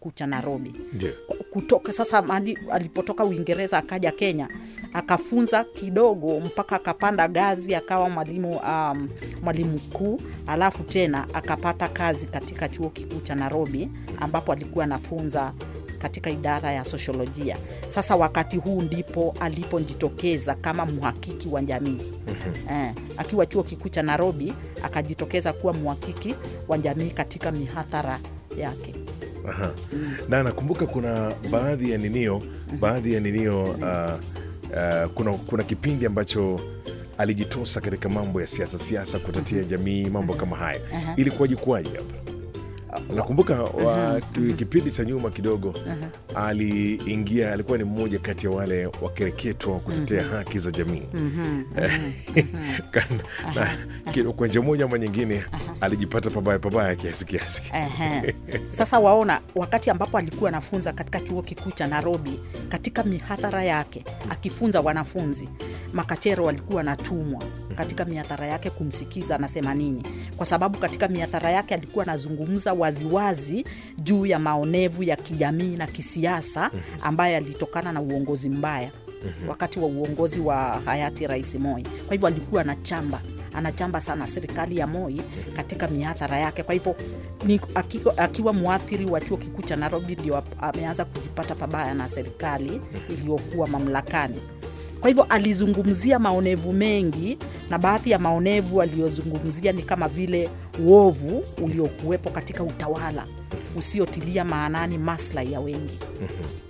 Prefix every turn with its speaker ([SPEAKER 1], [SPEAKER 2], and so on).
[SPEAKER 1] kikuu cha Nairobi
[SPEAKER 2] Ndio.
[SPEAKER 1] kutoka sasa mali, alipotoka Uingereza akaja Kenya akafunza kidogo mpaka akapanda gazi akawa mwalimu um, mwalimu mkuu, alafu tena akapata kazi katika chuo kikuu cha Nairobi ambapo alikuwa anafunza katika idara ya sosiolojia. Sasa wakati huu ndipo alipojitokeza kama mhakiki wa jamii eh, akiwa chuo kikuu cha Nairobi akajitokeza kuwa mhakiki wa jamii katika mihadhara yake.
[SPEAKER 2] Aha. na nakumbuka kuna baadhi ya ninio baadhi ya ninio uh, uh, kuna, kuna kipindi ambacho alijitosa katika mambo ya siasa siasa kutetea jamii mambo kama haya ilikuwaje kuwaje hapa nakumbuka wa, ki- kipindi cha nyuma kidogo aliingia alikuwa ni mmoja kati ya wale wakereketwa wa kutetea haki za jamii Kan- na ki- kwa njia moja ama nyingine alijipata pabaya pabaya kiasi kiasi
[SPEAKER 1] Ehe. Sasa waona, wakati ambapo alikuwa anafunza katika chuo kikuu cha Nairobi, katika mihadhara yake akifunza wanafunzi, makachero walikuwa anatumwa katika mihadhara yake kumsikiza anasema nini, kwa sababu katika mihadhara yake alikuwa anazungumza waziwazi juu ya maonevu ya kijamii na kisiasa ambayo yalitokana na uongozi mbaya wakati wa uongozi wa hayati Rais Moi. Kwa hivyo alikuwa anachamba anachamba sana serikali ya Moi katika mihadhara yake. Kwa hivyo ni akiwa, akiwa mwathiri wa chuo kikuu cha Nairobi ndio ap- ameanza kujipata pabaya na serikali iliyokuwa mamlakani. Kwa hivyo alizungumzia maonevu mengi, na baadhi ya maonevu aliyozungumzia ni kama vile uovu uliokuwepo katika utawala usiotilia maanani maslahi ya wengi.